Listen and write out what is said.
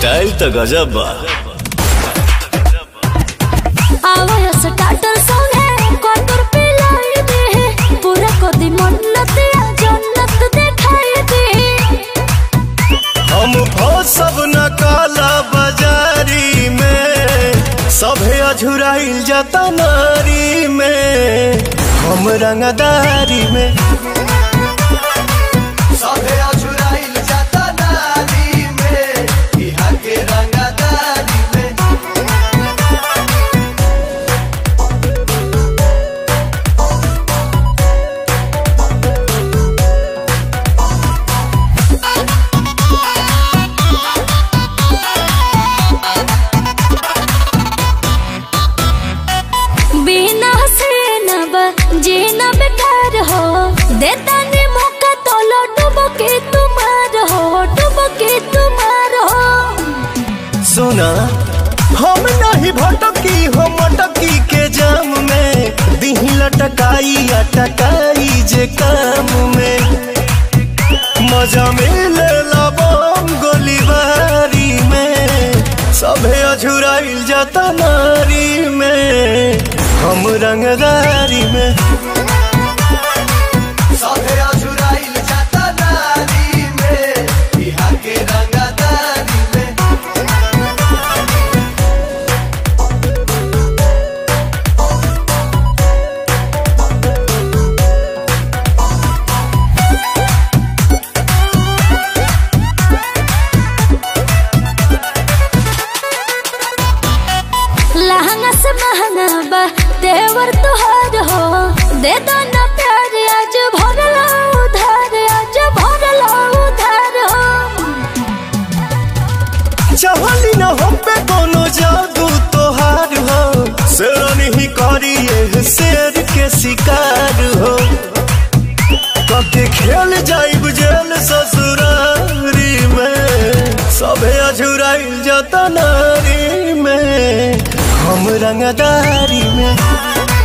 style तो गजब बा आवाज स्टार्टर सॉन्ग है कॉर्नर पे लाई दे पूरा कोदी मन्नत या जन्नत दिखाई दे हम सब न काला बाजारी में सभे अझुराइल जाता नारी में हम रंगदारी में सभे अझुराइल जाता नारी में इहा के रंगदारी में बिना से न जीना बेकार हो देता ने मौका तो लौटब के तुम्हार हो डूब के तुम्हार हो सुना हम नहीं भटकी हो मटकी के जाम में दिही लटकाई अटकाई जे काम में मजा मिले लबम गोलीबारी में सभे अझुराइल जाता नारी में हम रंगदारी में सभे अझुराइल जाता नारी में इहा के रंगदारी में लहंगा से महंगा बा देवर तुहार हो दे दो ना प्यार आज भरला उधार आज भरला उधार हो चाहली न हम पे कोनो जादू तोहार हो शेरनी ही करिए शेर के शिकार हो कके खेल जाइब जेल ससुरारी में सभे अझुराइल जाता नारी में हम रंगदारी में